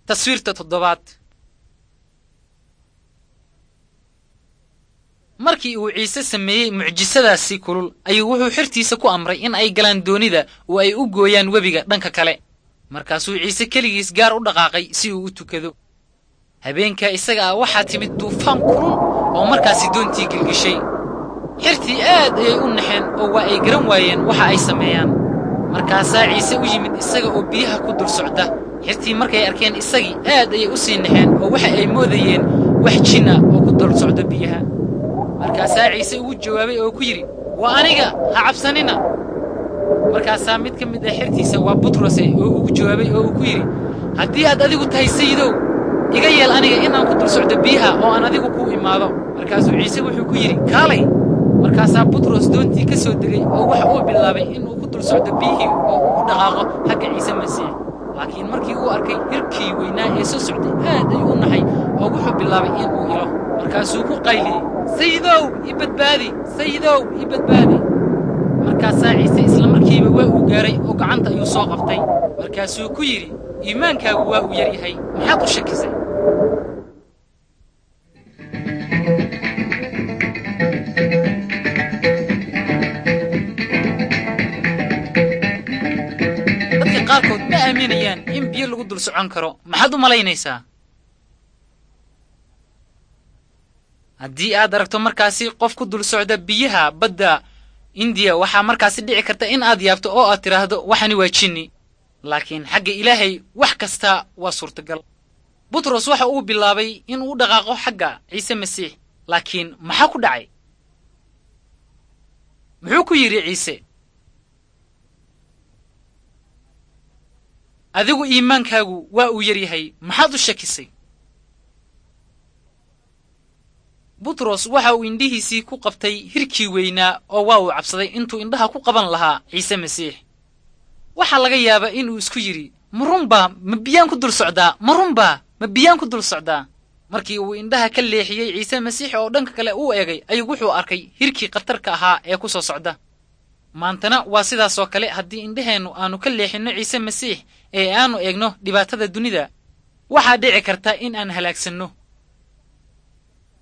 taswiirta toddobaad markii uu ciise sameeyey mucjisadaasi kulul ayuu wuxuu xertiisa ku amray in ay galaan doonida oo ay u gooyaan webiga dhanka kale markaasuu ciise keligiis gaar u dhaqaaqay si uu u tukado habeenkaa isaga ah waxaa timid duufaan kulul oo markaasi doontii gilgishay xertii aad ayay u naxeen oo waa ay garan waayeen waxa ay sameeyaan markaasaa ciise u yimid isaga oo biyaha ku dul socda xertii markay arkeen isagii aad ayay u sii naxeen oo waxa ay moodayeen wax jin ah oo ku dul socda biyaha markaasaa ciise ugu jawaabay oo ku yidhi waa aniga ha cabsanina markaasaa mid ka mid ah xertiisa waa butrose oo ugu jawaabay oo uu ku yidhi haddii aad adigu tahay sayidow iga yeel aniga inaan ku dul socdo biyaha oo aan adigu kuu imaado markaasuu ciise wuxuu ku yidhi kaalay markaasaa butros doontii ka soo degay oo waxa uu bilaabay inuu ku dul socdo biyihii oo uu u dhaqaaqo xagga ciise masiix laakiin markii uu arkay hirkii weynaa ee soo socday aad ayuu u naxay oo wuxuu bilaabay inuu ilo markaasuu ku qayliyey sayidow i badbaadi sayidow i badbaadi markaasaa ciise isla markiiba waa uu gaaray oo gacanta ayuu soo qabtay markaasuu ku yidhi iimaankaagu waa uu yar yahay maxaad u shakisay dadka qaarkood ma aaminayaan in biyo lagu dul socon karo maxaad u malaynaysaa haddii aad aragto markaasi qof ku dul socda biyaha badda indiya waxaa markaasi dhici karta in aad yaabto oo aad tidhaahdo waxani waa jinni laakiin xagga ilaahay wax kasta waa suurtagal butros waxa uu bilaabay inuu u dhaqaaqo xagga ciise masiix laakiin maxaa ku dhacay muxuu ku yidhi ciise adigu iimaankaagu waa uu yar yahay maxaad u shakisay butros waxa uu indhihiisii ku qabtay hirkii weynaa oo waa uu cabsaday intuu indhaha ku qaban lahaa ciise masiix waxaa laga yaabaa inuu isku yidhi ma runbaa ma biyaan ku dul socdaa ma runbaa ma biyaan ku dul socdaa markii uu indhaha ka leexiyey ciise masiix oo dhanka kale uu eegay ayuu wuxuu arkay hirkii khatarka ahaa ee ku soo socda maantana waa sidaasoo kale haddii indhaheennu aanu ka leexinno ciise masiix ee aanu eegno dhibaatada dunida waxaa dhici karta in aan halaagsanno